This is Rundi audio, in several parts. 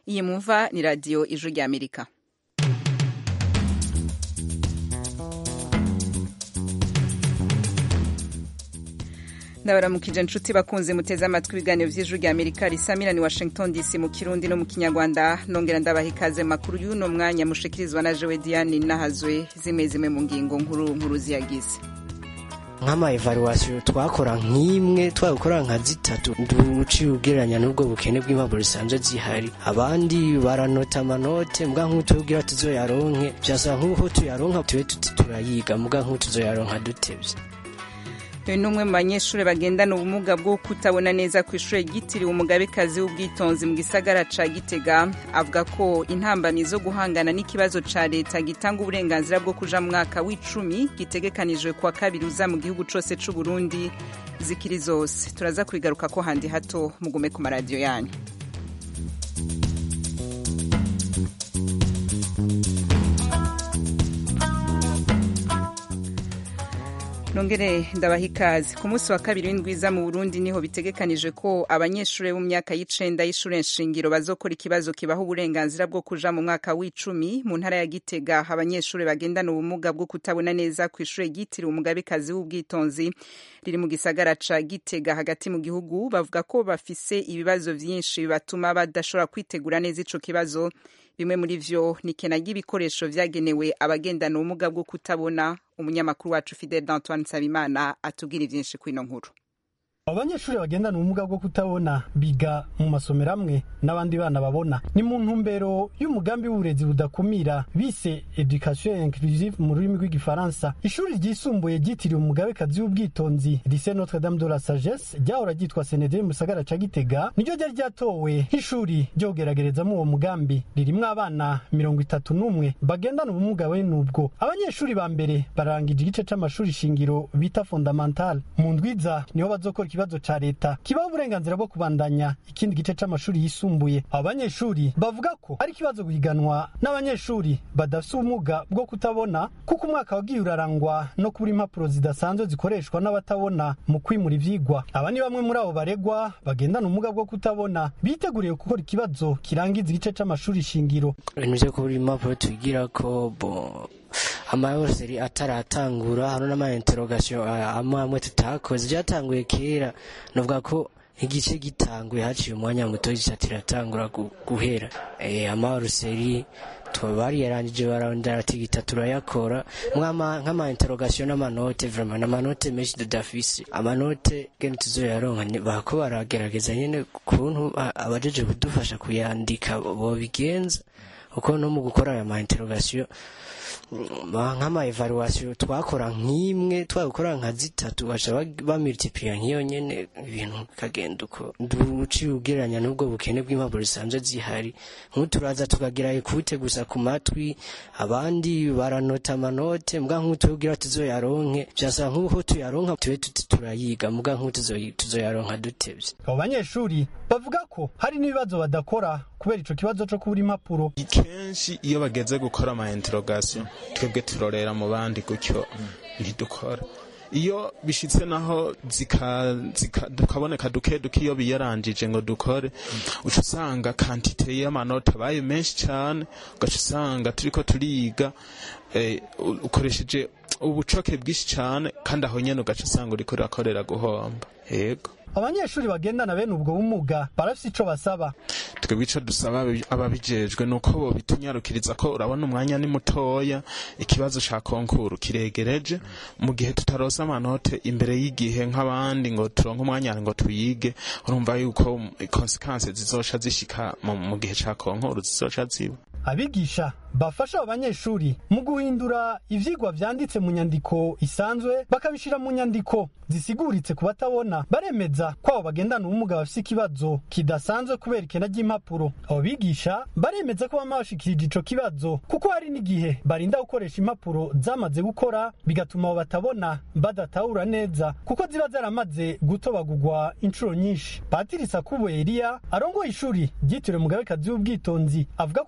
iyi mumva ni radiyo ijwi ry'amerika ndabaramukije inshuti bakunze muteze amatwi ibiganiro by'ijwi rya amerika risamira ni washington dc mu kirundi no mu kinyarwanda nongera ndabaha ikaze makuru y'uno mwanya mushikirizwa na jewe diane nahazwe zimwe zimwe mu ngingo nkuru nkuru ziyagize nk'ama evaluation twakora nk'imwe twakora nka zitatu nduciye ugereranya n'ubwo bukene bw'impapuro zisanzwe zihari abandi baranota amanote mbwa nk'utubwira tuzoyaronke vyasa nk'uko tuyaronka tube tuti turayiga mbwa nk'utuzoyaronka dutevye uyu ni umwe mu banyeshuri bagendana ubumuga bwo kutabona neza ku ishuri ryitiriwe umugabekazi w'ubwitonzi mu gisagara ca gitega avuga ko intambamyi zo guhangana n'ikibazo ca leta gitanga uburenganzira bwo kuja mu mwaka w'icumi gitegekanijwe kuwa kabiri uza mu gihugu cose c'u burundi zikiri zose turaza kubigaruka ko handi hato mugume ku maradiyo yanyu nongere ndabaha ikaze ku munsi wa kabiri w'indwiza mu burundi niho bitegekanije ko abanyeshuri bo mu myaka y'icenda y'ishure nshingiro bazokora ikibazo kibaha uburenganzira bwo kuja mu mwaka w'icumi mu ntara ya gitega abanyeshuri bagendana ubumuga bwo kutabona neza ku ishure ryitiriwe umugabekazi w'ubwitonzi riri mu gisagara ca gitega hagati mu gihugu bavuga ko bafise ibibazo vyinshi bibatuma badashobora kwitegura neza ico kibazo bimwe muri vyo ni kena ry'ibikoresho vyagenewe abagendana ubumuga bwo kutabona umunyamakuru wacu Fidel Antoine Nsabimana atubwira ivyinshi kwino nkuru abanyeshuri bagendana ubumuga bwo kutabona biga mu masomero amwe n'abandi bana babona ni mu ntumbero y'umugambi w'uburezi budakumira bise education inclusive mu rurimi rw'igifaransa ishuri ryisumbuye ryitiriwe umugabekazi w'ubwitonzi lycée notre dame de la sagesse ryahora ryitwa senederi mu gisagara ca gitega niryo ryari ryatowe nk'ishuri ryo kugeragerezamo uwo mugambi ririmwo abana mirongo itatu n'umwe bagendana ubumuga bene ubwo abanyeshuri ba mbere barangije igice c'amashuri shingiro bita fondamental mu ndwiza niho bazokora ikibazo ca leta kibaho uburenganzira bwo kubandanya ikindi gice c'amashuri yisumbuye abo banyeshuri bavuga ko ari ikibazo guhiganwa n'abanyeshuri badafise ubumuga bwo kutabona kuko umwaka wagiye urarangwa no kubura impapuro zidasanzwe zikoreshwa n'abatabona mu kwimura ivyigwa aba ni bamwe muri abo baregwa bagendana ubumuga bwo kutabona biteguriye gukora ikibazo kirangiza igice c'amashuri shingiro ibintu vyo kubura impapuro twigirako bo amayoseri ataratangura hano n'amainterogation amwe amwe tutakoze vyatanguye kera novuga ko igice gitanguye haciye umwanya muto gica tiratangura guhera amaruseri bari yarangije barondera ati gita turayakora nk'amainterogation n'amanote vraiment n'amanote menshi dudafise amanote gene tuzoyaronka bako baragerageza nyene kuntu abajeje kudufasha kuyandika bobigenza kuko no mu gukora aya mainterogation nk'ama evaluation twakora nk'imwe twakora nka zitatu baca bamultiplier nk'iyo nyene ibintu bikagenda uko nduciye ugereranya n'ubwo bukene bw'impapuro zisanzwe zihari nk'uturaza tukagerayo kubute gusa ku matwi abandi baranota amanote mbwa nk'utubwira tuzoyaronke vyasa nk'uko tuyaronka tube tuti turayiga mbwa nk'utuzoyaronka dutevye abo banyeshuri bavuga ko hari n'ibibazo badakora kubera ico kibazo co kubura impapuro kenshi iyo bageze gukora ama interrogation twebwe turorera mu bandi gutyo ntidukora iyo bishitse naho tukaboneka duke duke iyo biyarangije ngo dukore uca usanga kantite y'amanota abaye menshi cyane ugaca usanga turiko turiga ukoresheje ubucoke bwinshi cyane kandi aho nyene ugaca usanga uriko urakorera guhomba yego abanyeshuri bagendana bene ubwo bumuga barafise ico basaba twebwe ico dusaba ababijejwe nuko bobitunyarukiriza ko urabona umwanya ni mutoya ikibazo ca konkuru kiregereje mu gihe tutarosa amanote imbere y'igihe nk'abandi ngo turonke umwanya ngo tuyige urumva yuko konsekanse zizoca zishika mu gihe ca konkuru zizoca ziba abigisha bafasha abo banyeshuri mu guhindura ivyigwa vyanditse mu nyandiko isanzwe bakabishira mu nyandiko zisiguritse ku batabona baremeza ko abo bagendana ubumuga bafise ikibazo kidasanzwe kubera ikena ry'impapuro abo bigisha baremeza ko bama bashikirije ico kibazo kuko hari n'igihe barinda gukoresha impapuro zamaze gukora bigatuma abo batabona badatahura neza kuko ziba zaramaze gutobagurwa inshuro nyinshi patiri sakubo eliya arongoye ishuri ryitiriwe mugabekazi w'ubwitonzi avuga ko ico kibazo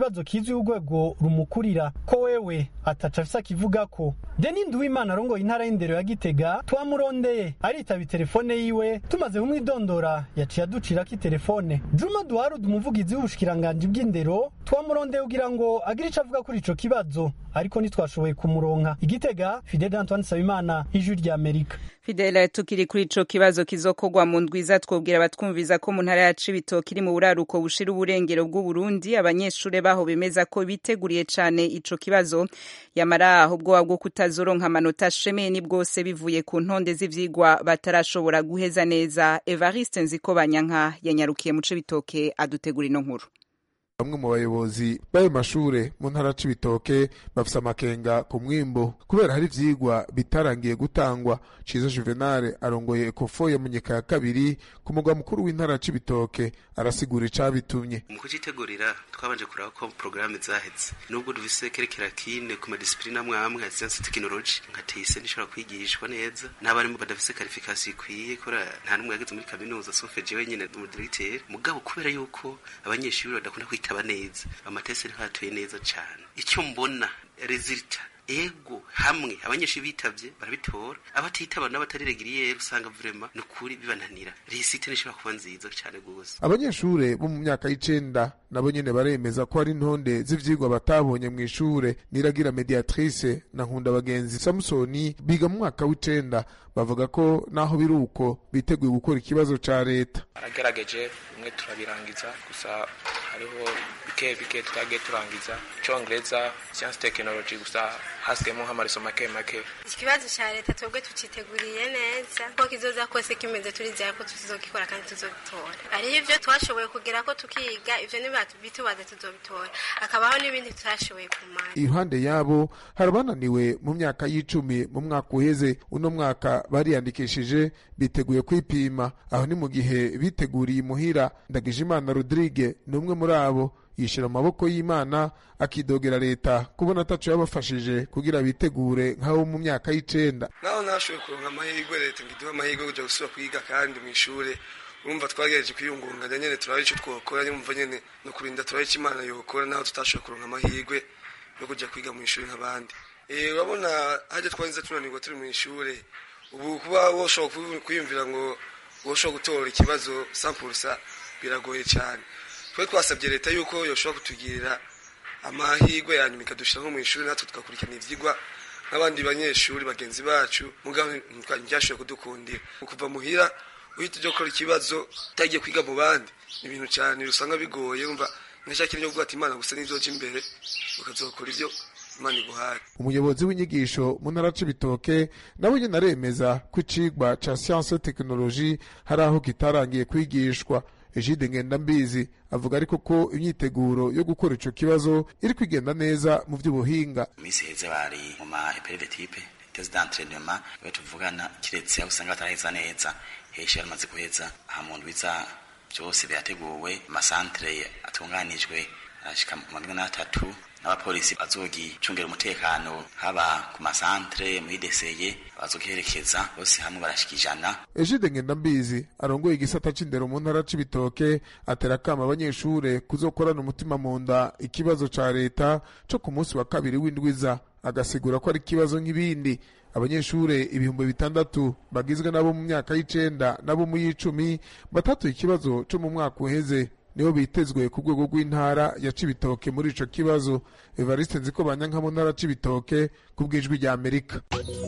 kibazo kizwi urwego rumukurira ko wewe ataca afise akivuga ko deni nduwimana arongoye intara y'indero ya gitega twamurondeye aritaba telefone yiwe tumaze kumwidondora yaciye aducirako itelefone juma duharud umuvugizi w'ubushikiranganji bw'indero twamurondeye kugira ngo agire ico avuga kuri ico kibazo ariko ntitwashoboye kumuronka igitega fidel antoine nsabimana ijwi rya amerika Fidela tukiri kuri ico kibazo kizokogwa mu ndwiza twobwira abatwumviza ko mu ntara ya Cibitoke iri mu buraruko bushira uburengero bw'u Burundi abanyeshure baho bemeza ko biteguriye cane ico kibazo yamara ahubwo bwo kutazoronka amanota shemeye ni bwose bivuye ku ntonde z'ivyigwa batarashobora guheza neza Evariste Nzikobanyanka yanyarukiye mu Cibitoke adutegura ino nkuru bamwe mu bayobozi b'ayo mashure mu ntara c'ibitoke bafise amakenga ku mwimbo kubera hari ivyigwa bitarangiye gutangwa ciza juvenal arongoye ekofo ya munyika ya kabiri ku mugwa mukuru w'intara c'ibitoke arasigura icabitumye mu kucitegurira twabanje kuraba ko porogaramu zaheze nubwo dufise kerekeratine ku madisipurine amwe amwe ya siyansi tekinoloji nka teyise ntishobora kwigishwa neza n'abarimu badafise karifikasiyo ikwiye kubera nta n'umwe yageze muri kaminuza sofe jewe nyene umudiregiteri mugabo kubera yuko abanyeshuri badakunda kwita bitaba neza amatesi ntibatuye neza cyane icyo mbona resulta ego hamwe abanyeshuri bitavye barabitora abatitaba n'abatari regiriyeri usanga vrema ni ukuri bibananira resite nishobora kuba nziza cyane gose abanyeshure bo mu myaka y'icenda nabo nyene baremeza ko hari intonde z'ivyigwa batabonye mu ishure niragira mediatrice na nkunda bagenzi samusoni biga mu mwaka w'icenda bavuga ko naho biri uko biteguye gukora ikibazo ca leta aragerageje bimwe turabirangiza gusa hariho bike bike tutagiye turangiza icongereza siyansi tekinoloji gusa hasigayemo nk'amareso make make ikibazo cya leta twebwe tuciteguriye neza ko kizoza kose kimeze turizera ko tuzogikora kandi tuzobitora hariho ivyo twashoboye kugera ko tukiga ivyo bitubaze tuzobitora hakabaho n'ibindi tutashoboye kumara iruhande yabo hari abananiwe mu myaka y'icumi mu mwaka uheze uno mwaka bariyandikishije biteguye kwipima aho ni mu gihe biteguriye imuhira ndagijimana rodrigue ni umwe muri abo yishira mu maboko y'imana akidogera leta kubona ataco yabafashije kugira bitegure nk'abo mu myaka y'icenda naho ntashoboye kuronka amahirwe leta ngo iduhe amahirwe yo kuja gusubira kwiga kandi mu ishure urumva twagerageje kwiyungunganya nyene turaba ico twokora nyumva nyene no kurinda turaba ico imana yokora naho tutashoboye kuronka amahirwe yo kuja kwiga mu ishure nk'abandi urabona harya twanze tunanirwa turi mu ishure ubu kuba woshobora kwiyumvira ngo woshobora gutora ikibazo sampulsa biragoye cyane twe twasabye leta yuko yoshobora kutugirira amahirwe yanyuma ikadushira nko mu ishuri natwe tugakurikirana ivyigwa nk'abandi banyeshuri bagenzi bacu mugabo ntibyashoboye kudukundira kuva muhira uhita ujya gukora ikibazo utagiye kwiga mu bandi ni ibintu cyane usanga bigoye umva nkashakira ibyo kuvuga ati imana gusa n'ivyoja imbere ukazokora ivyo imana iguhaye umuyobozi w'inyigisho mu ntara c'ibitoke nawe nyene aremeza ko icigwa ca siyanse tekinoloji hari aho kitarangiye kwigishwa Egide Ngendambizi avuga ariko ko imyiteguro yo gukora ico kibazo iri kwigenda neza mu vy'ubuhinga misi heze bari mu ma EPRV type test d'entraînement iyo tuvugana kiretse aho usanga bataraheza neza heshe yaramaze guheza aha mu ndwiza byose birateguwe amasantere atunganijwe arashika mu mirongo n'atatu n'abapolisi bazogicungira umutekano haba ku masantere muri deseye bazogiherekeza bose hamwe barashika ijana Egide Ngendambizi arongoye igisata c'indero mu ntara c'ibitoke atera akama abanyeshure kuzokorana umutima mu nda ikibazo ca leta co ku munsi wa kabiri w'indwiza agasigura ko ari ikibazo nk'ibindi abanyeshure ibihumbi bitandatu bagizwe nabo mu myaka y'icenda nabo mu y'icumi batatuye ikibazo co mu mwaka uheze nibo bitezwe ku rwego rw'intara ya cibitoke muri ico kibazo evariste nziko banyanka mu ntara cibitoke ku bw'ijwi rya amerika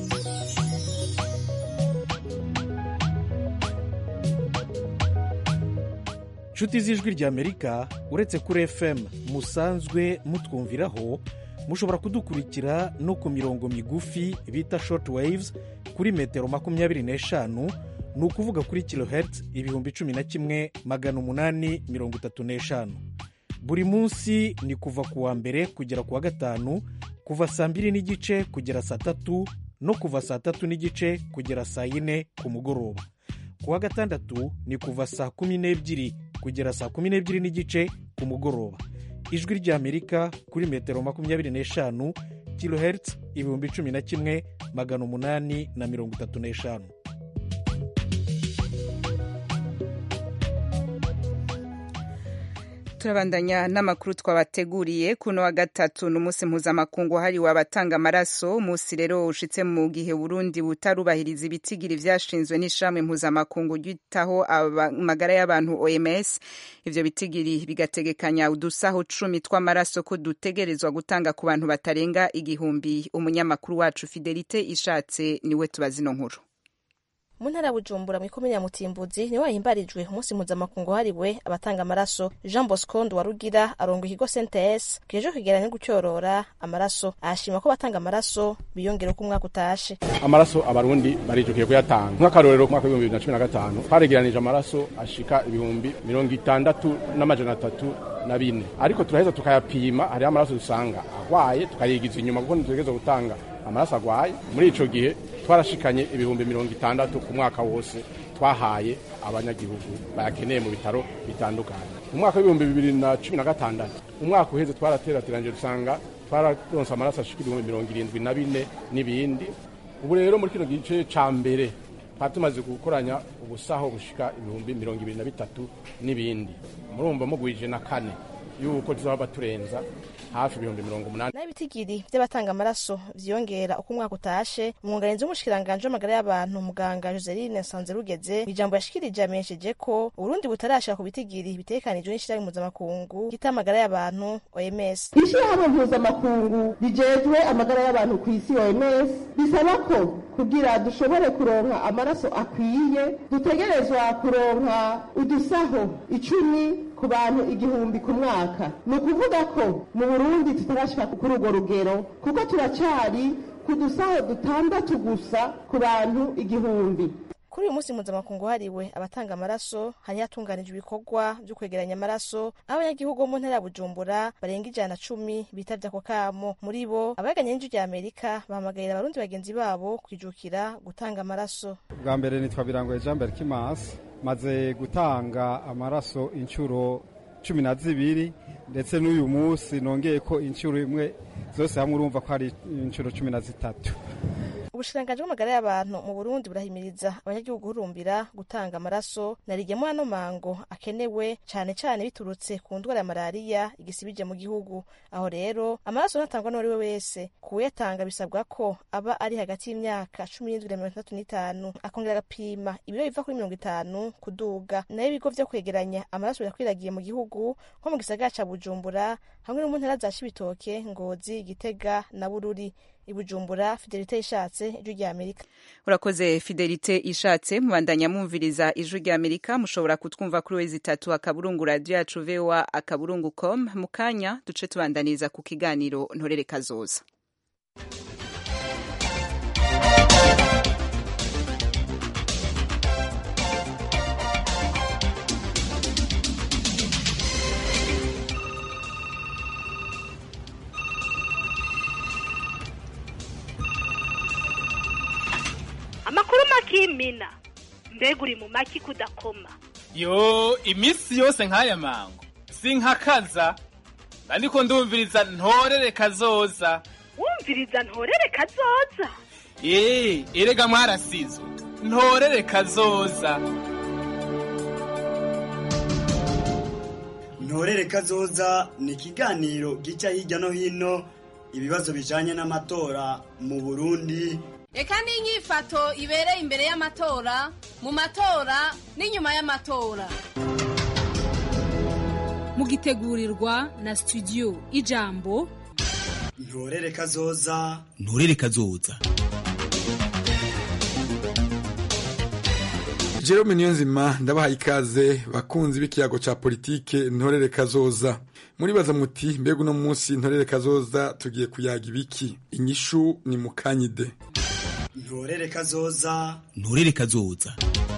nshuti z'ijwi rya amerika uretse kuri fm musanzwe mutwumviraho mushobora kudukurikira no ku mirongo migufi bita short waves kuri metero makumyabiri n'eshanu ni ukuvuga kuri kilohertz ibihumbi cumi na kimwe magana umunani mirongo itatu n'eshanu buri munsi ni kuva ku wa mbere kugera ku wa gatanu kuva saa mbiri n'igice kugera saa tatu no kuva saa tatu n'igice kugera saa yine ku mugoroba ku wa gatandatu ni kuva saa kumi n'ebyiri kugera saa kumi n'ebyiri n'igice ku mugoroba ijwi ry'amerika kuri metero makumyabiri n'eshanu kilohertz ibihumbi cumi na kimwe magana umunani na mirongo itatu n'eshanu turabandanya n'amakuru twabateguriye kuno wa gatatu n'umunsi mpuzamakungu wahariwe abatanga amaraso umunsi rero ushitse mu gihe burundi butarubahiriza ibitigiri vyashinzwe n'ishamwe mpuzamakungu ryitaho amagara y'abantu oms ivyo bitigiri bigategekanya udusaho cumi tw'amaraso ko dutegerezwa gutanga ku bantu batarenga igihumbi umunyamakuru wacu fidelite ishatse niwe tubazi ino nkuru mu ntara ya bujumbura mw'ikomine ya mutimbuzi niho hahimbarijwe umunsi mpuzamakungu wahariwe abatanga amaraso jean bosco nduwarugira aronga ikigo cnts kijeje kwegeranya no gucyorora amaraso ahashima ko abatanga amaraso biyongera uko umwaka utashe amaraso abarundi barijukiye kuyatanga nk'akarorero ku mwaka w'ibihumbi bibiri na cumi na gatanu twaregeranije amaraso ashika ibihumbi mirongo itandatu n'amajana atatu na bine ariko turaheza tukayapima hariho amaraso dusanga agwaye tukayigiza inyuma kuko ntitutegereza gutanga amaraso agwaye muri ico gihe twarashikanye ibihumbi mirongo itandatu ku mwaka wose twahaye abanyagihugu bayakeneye mu bitaro bitandukanye mu mwaka w'ibihumbi bibiri na cumi na gatandatu umwaka uheze twaraterateranyije dusanga twararonse amaraso ashika ibihumbi mirongo irindwi na bine n'ibindi ubu rero muri kino gice ca mbere twari tumaze gukoranya ubusaho bushika ibihumbi mirongo ibiri na bitatu n'ibindi murumva mugwije na kane yuko tuzaba turenza hafi ibihumbi mirongo umunani naho ibitigiri vy'abatanga amaraso vyiyongera uko umwaka utashe umwunganizi w'umushikiranganji w'amagara y'abantu muganga joseline nsanzerugeze ijambo yashikirije yamenyesheje ko uburundi butarashika ku bitigiri bitegekanijwe n'ishirahamwe mpuzamakungu ryita amagara y'abantu oms ishirahamwe mpuzamakungu rijejwe amagara y'abantu ku isi oms bisaba ko kugira dushobore kuronka amaraso akwiye dutegerezwa kuronka udusaho icumi ku bantu igihumbi ku mwaka ni ukuvuga ko mu burundi tutarashika kuri urwo rugero kuko turacari ku dusaho dutandatu gusa ku bantu igihumbi kuri uyu munsi mpuzamakungu wahariwe abatanga amaraso hari hatunganijwe ibikorwa vyo kwegeranya amaraso aho abanyagihugu bo mu ntara ya bujumbura barenga ijana na cumi bitavye ako kamo muri bo abaganye n'inju rya amerika bahamagarira abarundi bagenzi babo kwijukira gutanga amaraso bwa mbere nitwa birangoye jean berk mas maze gutanga amaraso inshuro cumi na zibiri ndetse n'uyu munsi nongeye ko inshuro imwe zose hamwe urumva ko ari inshuro cumi na zitatu ubushikiranganji bw'amagara y'abantu mu burundi burahimiriza abanyagihugu guhurumbira gutanga amaraso na rigemo ano mango akenewe cane cane biturutse ku ndwara ya malariya igisibije mu gihugu aho rero amaraso ntatangwa n'uwari we wese kuwuyatanga bisabwa ko aba ari hagati y'imyaka cumi n'indwi na mirongo itandatu n'itanu akongera agapima ibiro biva kuri mirongo itanu kuduga nayo ibigo vyo kwegeranya amaraso birakwiragiye mu gihugu nko mu gisagara ca bujumbura hamwe no mu ntara za cibitoke ngozi gitega na bururi ibujumbura fidelite ishatse ijwi rya amerika urakoze fidelite ishatse mubandanya mwumviriza ijwi rya amerika mushobora kutwumva kuri wezi itatu akaburungu radiyo yacu voa akaburungu com mu kanya duce tubandaniriza ku kiganiro ntorere kazoza amakuru makimina mbega uri mu maki kudakoma yo iminsi yose nk'aya mango sinkakaza ariko ndumviriza ntorere kazoza wumviriza ntorere kazoza eee erega mwarasizwe ntorere kazoza ntorere kazoza ni ikiganiro gica hirya no hino ibibazo bijanye n'amatora mu burundi reka n'inyifato ibereye imbere y'amatora mu matora n'inyuma y'amatora mugitegurirwa na studio ijambo ntorere kazoza ntorere kazoza Jerome Niyonzima ndabahaye ikaze bakunzi b'ikiyago ca politike ntorere kazoza muribaza muti mbega uno munsi ntorere kazoza tugiye kuyaga ibiki inyishu ni mukanyide ntorere kazoza ntorere kazoza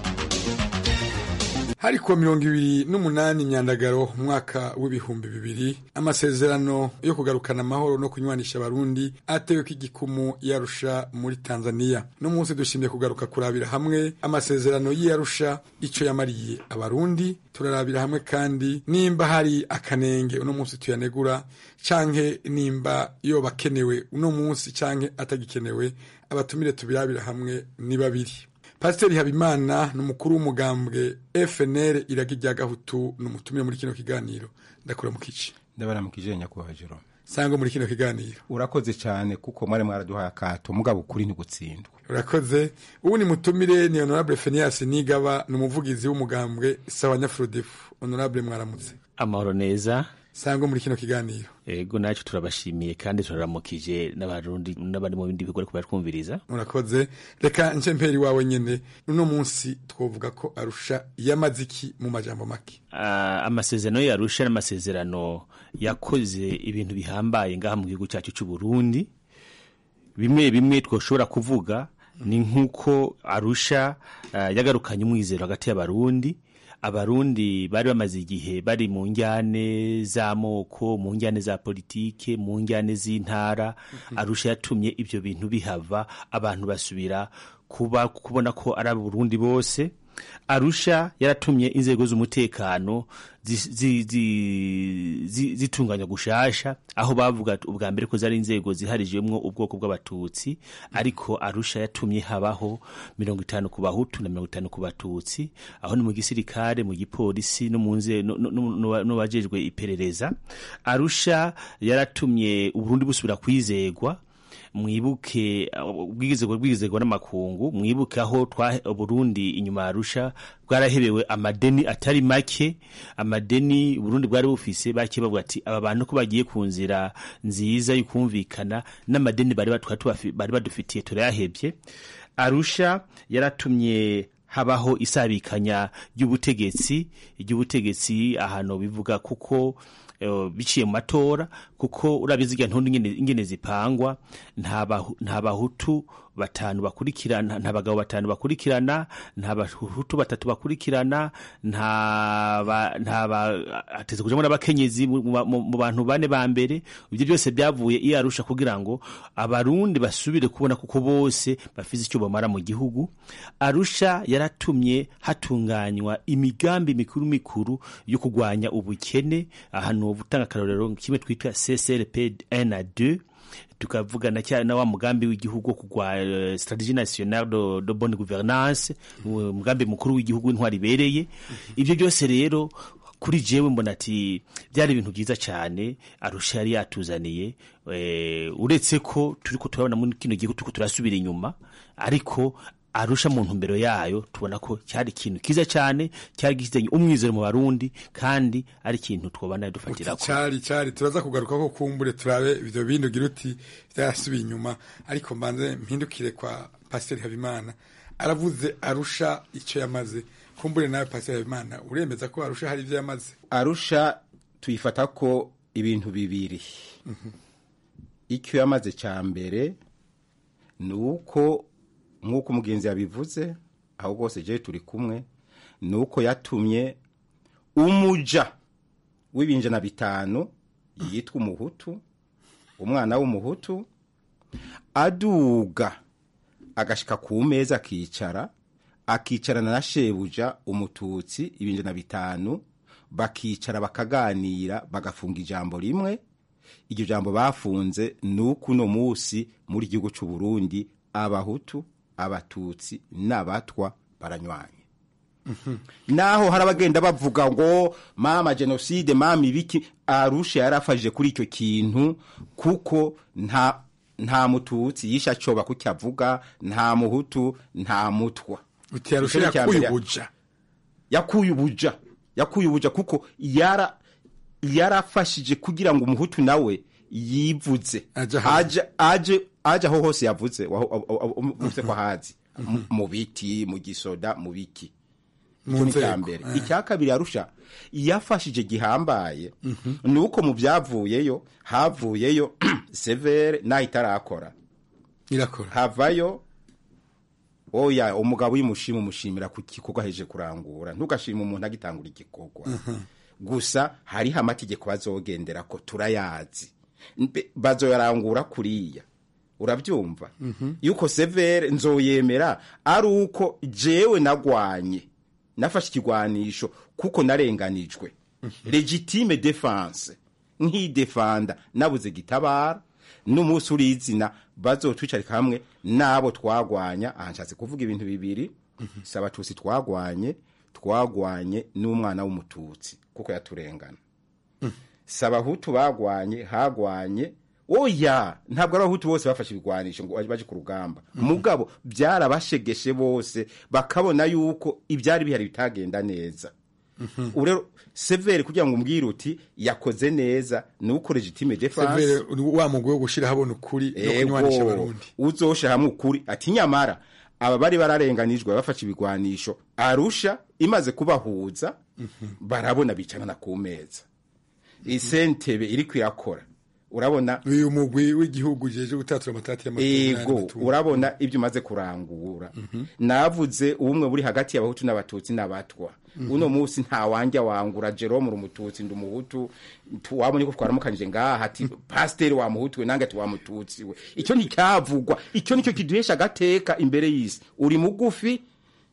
hari kuwa mirongo ibiri n'umunani myandagaro umwaka w'ibihumbi bibiri amasezerano yo kugarukana amahoro no kunywanisha abarundi atewe ko igikumu yarusha muri tanzania no munsi dushimye kugaruka kurabira hamwe amasezerano y'iyarusha ico yamariye abarundi turarabira hamwe kandi nimba hari akanenge uno munsi tuyanegura canke nimba yoba akenewe uno munsi canke atagikenewe abatumire tubirabira hamwe ni babiri pasiteri habimana ni umukuru w'umugambwe fnr iragi rya gahutu ni umutumire muri kino kiganiro ndakura mu kici ndabaramukije nyakubahwa jerome sangwa muri kino kiganiro urakoze cyane kuko mwari mwaraduhaye akato mugabo ukuri ntigutsindwa urakoze ubu ni mutumire ni honorable fenias nigaba ni umuvugizi w'umugambwe sawa nyafurodefu honorable mwaramutse amahoro neza sangwa muri kino kiganiro ego nacyo turabashimiye kandi turaramukije n'abarundi n'abari mu bindi bikorwa kubatwumviriza urakoze reka nce mperi wawe nyene uno munsi twovuga ko arusha yamaze iki mu majambo make uh, amasezerano yarusha n'amasezerano yakoze ibintu bihambaye ngaha mu gihugu cyacu cy'u Burundi bimwe bimwe twoshobora kuvuga ni nk'uko arusha uh, yagarukanye umwizero hagati y'abarundi abarundi bari bamaze igihe bari mu njyane z'amoko mu njyane za politike mu njyane z'intara arusha yatumye ibyo bintu bihava abantu basubira kuba kubona ko ari abarundi bose arusha yaratumye inzego z'umutekano zitunganya gushasha aho bavuga ubwa mbere ko zari inzego ziharijwemo ubwoko bw'abatutsi ariko arusha yatumye habaho mirongo itanu ku bahutu na mirongo itanu ku batutsi aho ni mu gisirikare mu gipolisi no mu n'abajejwe iperereza arusha yaratumye uburundi busubira kwizegwa mwibuke ubwigizego bwigizego n'amakungu mwibuke aho twa Burundi inyuma arusha bwarahebewe amadeni atari make amadeni Burundi bwari bufise bake bavuga ati aba bantu ko bagiye ku nzira nziza y'ukumvikana n'amadeni bari bari badufitiye turayahebye arusha yaratumye habaho isabikanya ry'ubutegetsi ry'ubutegetsi ahantu bivuga kuko biciye mu matora kuko urabizi igihe ntundu ingene zipangwa nta bahutu batanu bakurikirana nta bagabo batanu bakurikirana nta bahutu batatu bakurikirana nta hateze kujamo n'abakenyezi mu bantu bane ba mbere ibyo byose byavuye iyo arusha kugira ngo abarundi basubire kubona kuko bose bafise icyo bamara mu gihugu arusha yaratumye hatunganywa imigambi mikuru mikuru yo kurwanya ubukene ahantu gutanga akarorero kimwe twitwa CCRP 1 na 2 tukavugana cyane na wa mugambi w'igihugu kugwa uh, strategie nationale de, de bonne gouvernance umugambi mukuru w'igihugu w'intwari ibereye ibyo byose rero kuri jewe mbona ati byari ibintu byiza cyane arusha yari yatuzaniye uretse ko turi ko turabona muri kino gihugu turiko turasubira inyuma ariko arusha mu ntumbero yayo tubona ko cyari ikintu kiza cyane cyari gifitanye umwizero mu barundi kandi ari ikintu twobana dufatira ko cyari cyari turaza kugaruka ko kumbure turabe ibyo bindi ugira uti byarasubiye inyuma ariko mbanze mpindukire kwa pasiteri habimana aravuze arusha icyo yamaze kumbure nawe pasiteri habimana uremeza ko arusha hari ibyo yamaze arusha tuyifata ko ibintu bibiri icyo yamaze cya mbere ni uko nk'uko umugenzi yabivuze aho rwose je turi kumwe ni uko yatumye umuja w'ibinjana bitanu yitwa umuhutu umwana w'umuhutu aduga agashika ku meza akicara akicarana na shebuja umututsi ibinjana bitanu bakicara bakaganira bagafunga ijambo rimwe iryo jambo bafunze ni uko uno munsi muri gihugu cy'u Burundi abahutu abatutsi n'abatwa baranywanye naho hari abagenda bavuga ngo mama jenoside mama ibiki arusha yarafashije kuri icyo kintu kuko nta nta mututsi yisha acoba kuko avuga nta muhutu nta mutwa uti arusha yakuye ubuja yakuye ubuja yakuye ubuja kuko yara yarafashije kugira ngo umuhutu nawe yivuze aje aje aje aho hose yavuze uvuze ko hazi mu biti mu gisoda mu biki icyo ni icya mbere icya kabiri yarusha yafashije gihambaye ni uko mu byavuyeyo havuyeyo severe naho itarakora irakora havayo oya umugabo uyimushima umushimira ku gikorwa aheje kurangura ntugashima umuntu agitangura igikorwa gusa hariho amategeko bazogendera ko turayazi bazoyarangura kuriya urabyumva yuko severe nzoyemera ari uko jewe nagwanye nafashe ikigwanisho kuko narenganijwe legitime defense nk'idefanda nabuze gitabara n'umunsi uri izina bazotwicarika hamwe n'abo twagwanya aha nshatse kuvuga ibintu bibiri si abatutsi twagwanye twagwanye n'umwana w'umututsi kuko yaturengana si abahutu bagwanye hagwanye oya ntabwo ari abahutu bose bafashe ibigwanisho ngo baje ku rugamba mugabo byarabashegeshe bose bakabona yuko ibyari bihari bitagenda neza ubu rero severe kugira ngo umbwire uti yakoze neza ni uko legitime defense Severe, wa mugwi wo gushira habona ukuri no kunywanisha abarundi uzosha hamwe ukuri ati nyamara aba bari bararenganijwe bafashe ibigwanisho arusha imaze kubahuza barabona bicarana ku meza isentebe iri kwirakora urabona uyu mugwi w'igihugu jeje gutatura amatati y'amatungo ego urabona ibyo umaze kurangura navuze ubumwe buri hagati y'abahutu n'abatutsi n'abatwa uno munsi nta wanjya wangura jerome uri umututsi ndi umuhutu tu- wabonye ko twaramukanije ngaha ati pasiteri wa muhutu we nange ati wa mututsi we icyo nticyavugwa icyo nicyo kiduhesha agateka imbere y'isi uri mugufi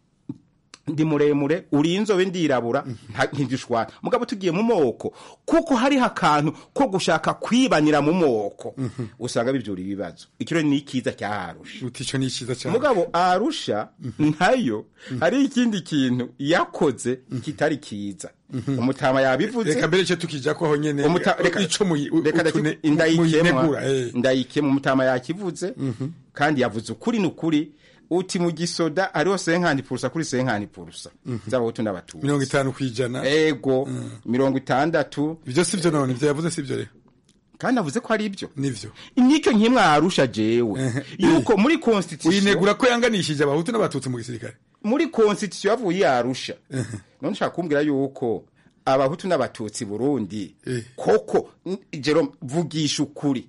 ndi muremure uri inzobe ndirabura nta- ntidushwana mugabo tugiye mu moko kuko hariho akantu ko gushaka kwibanira mu moko usanga bibyura ibibazo ikiro ni ikiza cyaharusha uti ico ni iciza cyane mugabo arusha ntayo hari ikindi kintu yakoze kitari kiza umutama yabivuze reka mbere cyo tukija ko aho nyene Umuta- reka- ico muyi- reka utune- ndaki- ndayikemwa muyinegura, eh. ndayikemwa umutama yakivuze kandi yavuze ukuri n'ukuri uti mu gisoda hariho senkani purusa kuri senkani purusa z'abahutu n'abatutsi mirongo itanu kwijana ego mirongo itandatu ivyo sivyo none ivyo yavuze sivyo rero kandi avuze ko ari ibyo nivyo nicyo nkimwe arusha jewe yuko muri constitution uyinegura ko yanganishije abahutu n'abatutsi mu gisirikare muri constitution yavuye yarusha none nshaka kumbwira yuko abahutu n'abatutsi burundi koko n- Jerome vugisha ukuri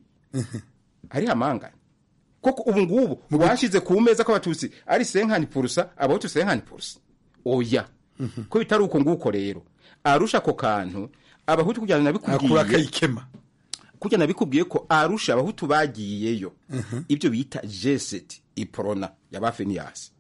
ari amangana koko ubu ngubu washize ku meza ko abatutsi ari senkani purusa abahutu senkani purusa oya ko bitari uko nguko rero arusha ako kantu abahutu kugira ngo akura nabikubwiye akayikema kugira nabikubwiye ko arusha abahutu bagiyeyo ibyo bita jeseti iporona yaba feniyasi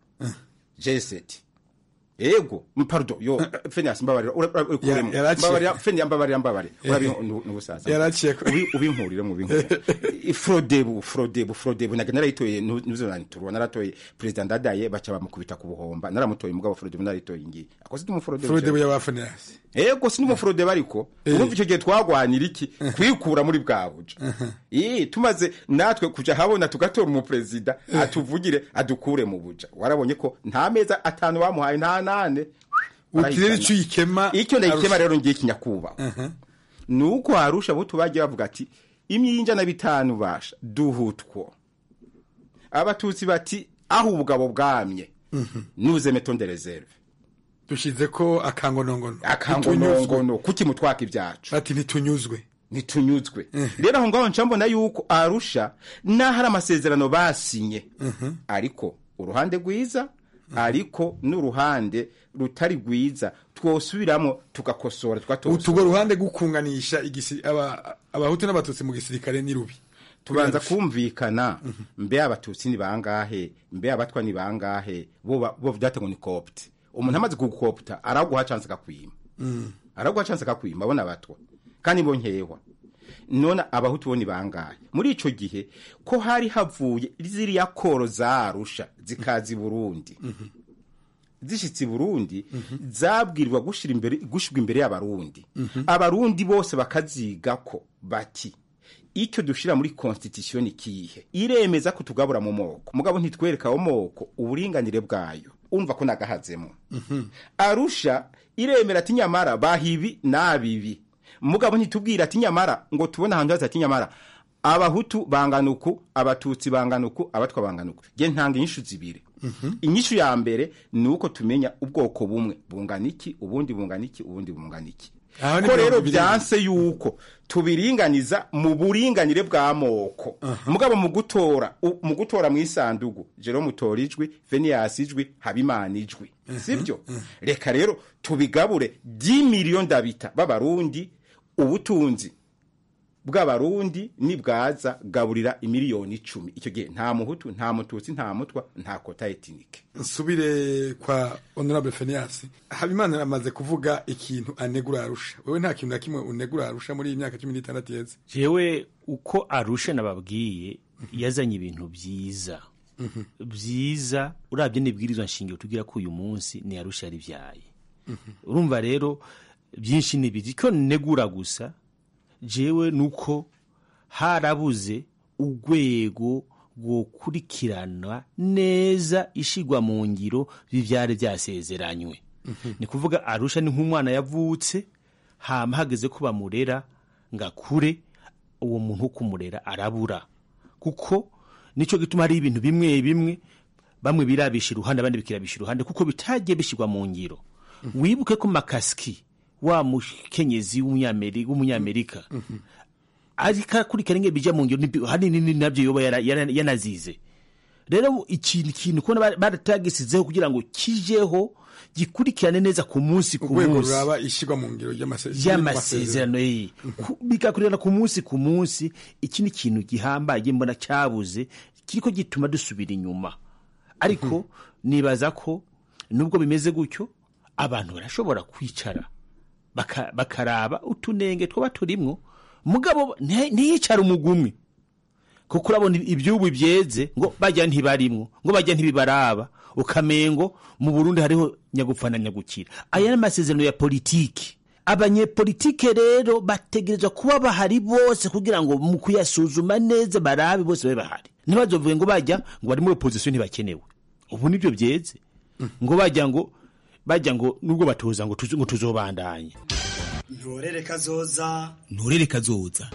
jeseti ego pardon yo feniyasi mbabarira ura- ura- urikuremo. yaraciye. mbabarira feniyasi mbabarira mbabarira urabi n'ubusaza Yaraciye ko- Ubi- ubinkurire mu binkurire frodebu frodebu frodebu naga narayitoye nu- nuzo naniturwa naratoye perezida ndadaye baca bamukubita ku buhomba naramutoye mugabo frodebu narayitoye ngiye akoze ndi mu frodebu Frodebu y'abafanirasi ego si n'umufurode bariko urumva icyo gihe twagwanira iki kwikura muri bwa buja Ii, tumaze natwe kuja habona tugatora umuperezida atuvugire adukure mu buja warabonye ko nta meza atanu bamuhaye nta nane uti rero ico uyikema icyo ndayikema Arusha. rero ngiye kinyakubaha nuko harusha abo tubagiye bavuga ati imyinja na bitanu basha duhutwo abatutsi bati aho ubugabo bwamye nuze metonde reserve dushize ko akangonongono akangonongono kuki mutwaka ibyacu ati ntitunyuzwe ntitunyuzwe rero aho ngaho nca mbona yuko arusha n'aho ari amasezerano basinye ariko uruhande rwiza ariko n'uruhande rutari rwiza twosubiramo tugakosora tugatosora utugo ruhande gukunganisha igisi aba abahutu n'abatutsi mu gisirikare ni rubi tubanza kumvikana mbe abatutsi ni bangahe mbe abatwa ni bangahe bo ba- bo vyate ngo ni copte umuntu amaze kugukopta araguha chance akakwima araguha chance akakwima abona abatwa kandi bo nkehwa none abahutu bo ni bangahe muri ico gihe ko hari havuye ziriya koro zarusha zikazi Burundi zishitse i Burundi zabwirwa gushira imbere gushirwa imbere y'abarundi abarundi bose bakaziga ko bati icyo dushira muri constitution ni kihe iremeza ko tugabura mu moko mugabo ntitwereka aho moko uburinganire bwayo umva ko nagahazemo arusha iremera ati nyamara bahibi nabibi mugabo ntitubwira ati nyamara ngo tubone ahantu haza ati nyamara abahutu bangana uku abatutsi bangana uku abatwa bangana uku nge ntanga inyishu zibiri inyishu ya mbere ni uko tumenya ubwoko bumwe bungana iki ubundi bungana iki ubundi bungana iki Aho ni ko mirongo rero ibiri. byanse yuko tubiringaniza mu buringanire bw'amoko mugabo mu gutora u- mu gutora mu isandugu jero mutora ijwi veniyasi ijwi habimana ijwi sibyo reka rero tubigabure 10 miliyoni ndabita b'abarundi ubutunzi bw'abarundi nibwaza gaburira imiliyoni icumi icyo gihe nta muhutu nta mututsi nta mutwa nta kota etinike nsubire kwa honorable Fenias habimana amaze kuvuga ikintu anegura arusha wewe nta kintu na kimwe unegura arusha muri iyi myaka cumi n'itandatu yeze jewe uko arusha nababwiye yazanye ibintu byiza byiza urabye n'ibwirizwa nshingiro tugira ko uyu munsi ni arusha yarivyaye urumva rero byinshi nibizi ko negura gusa jewe nuko harabuze urwego rwokurikirana neza ishigwa mu ngiro bivyari vyasezeranywe ni kuvuga arusha ni nk'umwana yavutse hama hageze ko bamurera ngakure uwo muntu wo kumurera arabura kuko nico gituma hari ibintu bimwe bimwe bamwe birabisha iruhande abandi bikirabisha iruhande kuko bitagiye bishirwa mu ngiro wibuke ko makaski wa mukenyezi w'umunyameri- w'umunyamerika ariko akurikirana ingene bija mu ngiro nibi- hanini nabyo yoba yara- yara- yanazize rero ikintu kintu kubona bara- baratagisizeho kugira ngo kijeho gikurikirane neza ku munsi ku urwego munsi ruraba ishyirwa mu ngiro ry'amase- y'amasezerano ye Ku- bigakurikirana ku munsi ku munsi iki ni ikintu gihambaye mbona cyabuze kiriko gituma dusubira inyuma ariko nibaza ko nubwo bimeze gutyo abantu barashobora kwicara baka- bakaraba utunenge twaba turimwo mugabo nti- ntiyicara umugumwe kuko urabona ibyubu byeze ngo bajya ntibarimwo ngo bajya ntibibaraba ukamengo mu burundi hariho nyagupfa na nyagukira aya ni amasezerano ya politiki abanyepolitike rero bategerezwa kuba bahari bose kugira ngo mu kuyasuzuma neza barabe bose babe bahari ntibazovuge ngo bajya ngo bari muri opozisiyo ntibakenewe ubu nibyo byeze ngo bajya ngo bajya ngo nubwo batoza ngo tuzo- ngo tuzobandanye ntorere kazoza nturere kazoza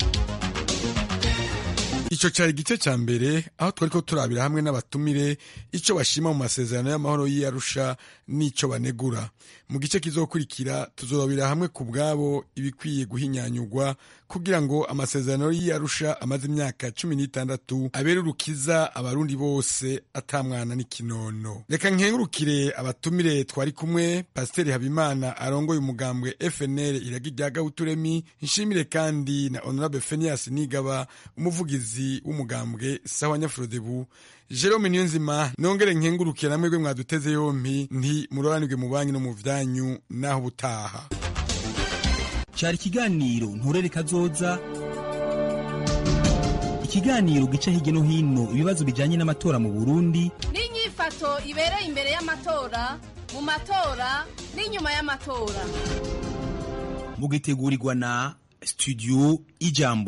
icyo cyari igice cya mbere aho twari ko turabira hamwe n'abatumire icyo bashima mu masezerano y'amahoro y'iyarusha n'icyo banegura mu gice kizokurikira tuzorabira hamwe ku bwabo ibikwiye guhinyanyurwa kugira ngo amasezerano y'iyarusha amaze imyaka cumi n'itandatu abere urukiza abarundi bose atamwana n'ikinono reka nkengurukire abatumire twari kumwe pasiteri habimana arongoye umugambwe fnl iragi rya gahuturemi nshimire kandi na honorable fenias nigaba umuvugizi w'umugambwe sawa nyafurodebu jerome niyonzima nongere nkengurukire namwe gwe mwaduteze yompi nti muroranirwe mu banki no mu vyanyu naho ubutaha cyari ikiganiro nturere kazoza ikiganiro gica hirya no hino ibibazo bijyanye n'amatora mu burundi n'inyifato ibereye imbere y'amatora mu matora n'inyuma y'amatora mugitegurirwa na studio ijambo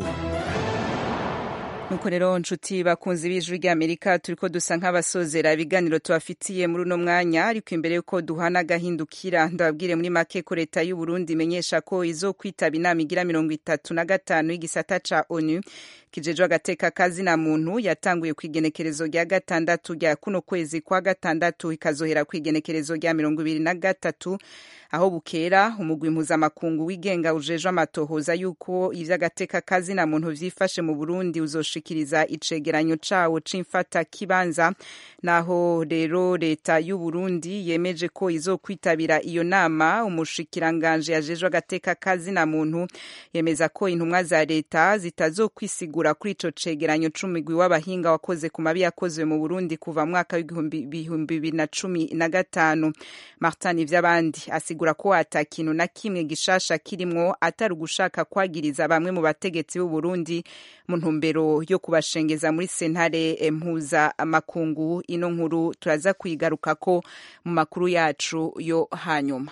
nuko rero nshuti bakunze b'ijwi ry'amerika turi ko dusa nk'abasozera ibiganiro tubafitiye muri uno mwanya ariko imbere y'uko duhana agahindukira ndababwire muri make ko leta y'u Burundi imenyesha ko izo kwitaba inama igira mirongo itatu na gatanu y'igisata ca onu kijejwe agateka kazina muntu yatanguye ku igenekerezo rya gatandatu rya kuno kwezi kwa gatandatu ikazohera ku igenekerezo rya mirongo ibiri na gatatu aho bukera umugwi mpuzamakungu wigenga ujejwe amatohoza y'uko ivy'agateka kazina muntu vyifashe mu Burundi uzoshikiriza icegeranyo cawo c'imfata kibanza naho rero leta y'u Burundi yemeje ko izokwitabira iyo nama umushikiranganje yajejwe agateka kazina muntu yemeza ko intumwa za leta zitazokwisigura kuri ico cegeranyo c'umugwi w'abahinga wakoze ku mabi yakozwe mu Burundi kuva mu mwaka w'ibihumbi bibiri na cumi na gatanu Martin Ivyabandi asigura ko ata kintu na kimwe gishasha kirimwo atari ugushaka kwagiriza bamwe mu bategetsi b'u Burundi mu ntumbero yo kubashengeza muri sentare mpuza makungu ino nkuru turaza kuyigarukako mu makuru yacu yo hanyuma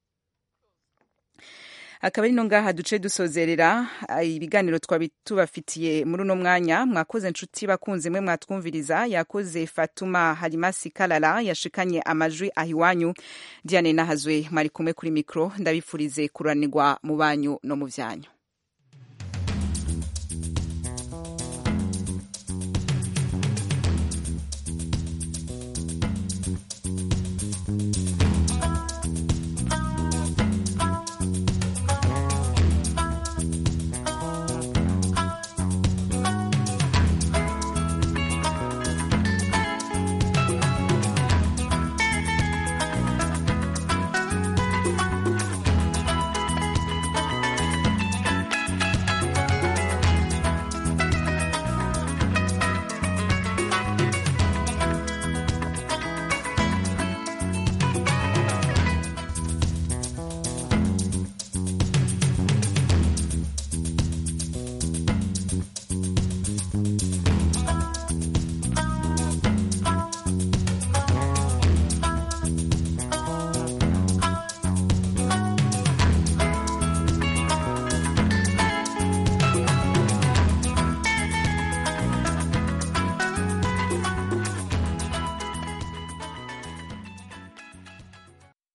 akaba ari no ngaha duce dusozerera ibiganiro twabi tubafitiye muri uno mwanya mwakoze nshuti bakunze mwe mwatwumviriza yakoze Fatuma Halimasi Kalala yashikanye amajwi ahiwanyu Diane Nahazwe mwari kumwe kuri mikro ndabifurize kuranirwa mu banyu no mu vyanyu